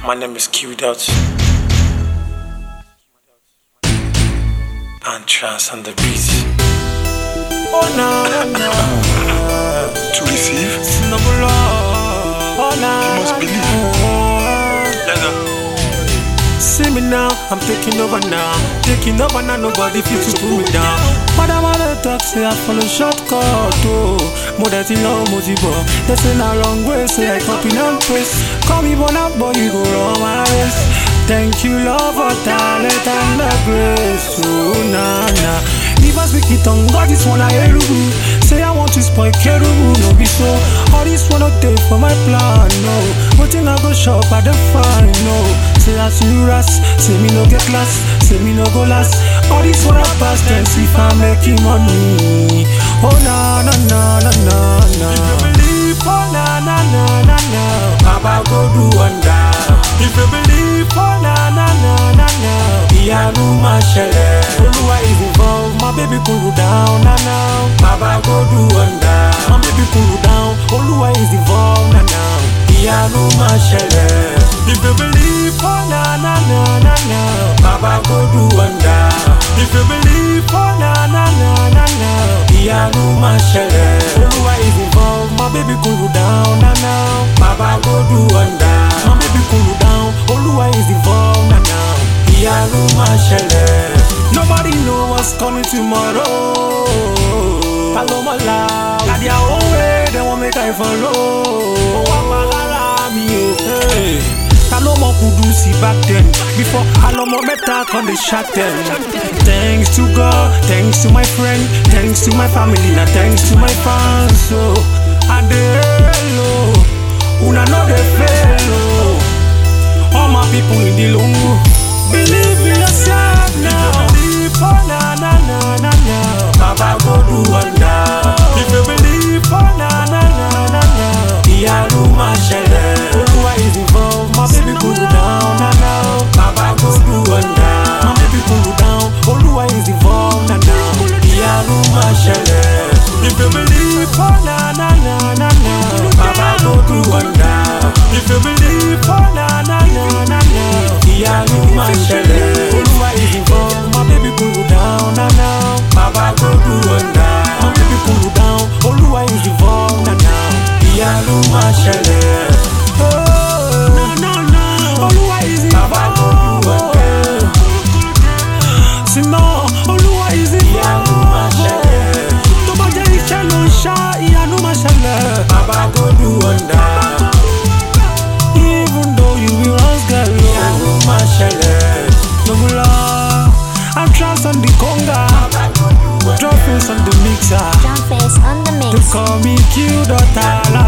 My name is Q Dot. And trance on the beat. Oh no, no, To receive, no, no, oh no. you must believe. Let's go. See me now, I'm taking over now. Taking over now, nobody feels to pull me down. But I wanna talk, say I follow shortcut, oh. More than you know, motivo. They say na wrong way, say I copy and paste. Call me one up, boy, you go run my race. Thank you, Lord, for talent and the grace. Oh, na na. If I speak it on God, this one I hear you. Say I want to spoil Kerubu, no be so. All this one not take for my plan, no. But I go shop at the fine, no. Say I see you ras, say me no get class, say me no go last. All this one I pass tense if I'm making money. Oh na na na na na na. If you believe, oh na na na na na. Baba go do wonder. If you believe, oh na na na na na. Ìyanu máa ṣẹlẹ̀. Olúwa is involved, my baby cool down na na. Baba go do wonder. My baby cool down. Olúwa is involved na na. Ìyanu máa ṣẹlẹ̀. If you believe, oh na na na na na. Baba go do wonder. If you believe, oh na na na na na. Ìyanu máa ṣẹlẹ̀. Olúwa is involved, my baby cool down na na. Baba go do wonder. My baby cool down. Olúwa is involved na na. Ìyanu máa ṣẹlẹ̀. Nobody know what's coming tomorrow. Palomola, na their own way they wan make I follow. Wọ́n máa lára mi o. Hey. Ta ló mọ Kudusi back then? Before Alomo mẹ́ta kan dey shark them. Thanks to God, thanks to my friend, thanks to my family, na thanks to my fans. So, Adelo, una no dey fail o. All my people in the lungu, believe in yourself now. Believe, oh na na na na na. Baba go do wonder. If you believe, oh na na na na na. Ìyanu máa ṣẹlẹ̀. Olúwa is involved, my baby cool down na na. Baba go do wonder. My baby cool down. Olúwa is involved na na. Ìyanu máa ṣẹlẹ̀. If you believe, oh na na na na na. Baba go do wonder. If you believe, oh na na na na na. Ìyanu máa ṣẹlẹ̀. Olúwa is involved, my baby cool down na na. Baba go do wonder. My baby cool down. Olúwa is involved na na. Ìyanu máa ṣẹlẹ̀. Oh, Olúwa is involved. Baba go do wonder. Sinon, Olúwa is Ìyanu máa involved. ṣẹlẹ̀. Tó bá jẹ́ iṣẹ́ ló ń ṣá, ìyanu máa ṣẹlẹ̀. Baba go do wonder. Even though you be once girl, Ìyanu máa ṣẹlẹ̀. no go lie. I'm trans on the conga, Baba go do wonder. droppings on the mixer. Drum face on the They mix. call me Q daughter, la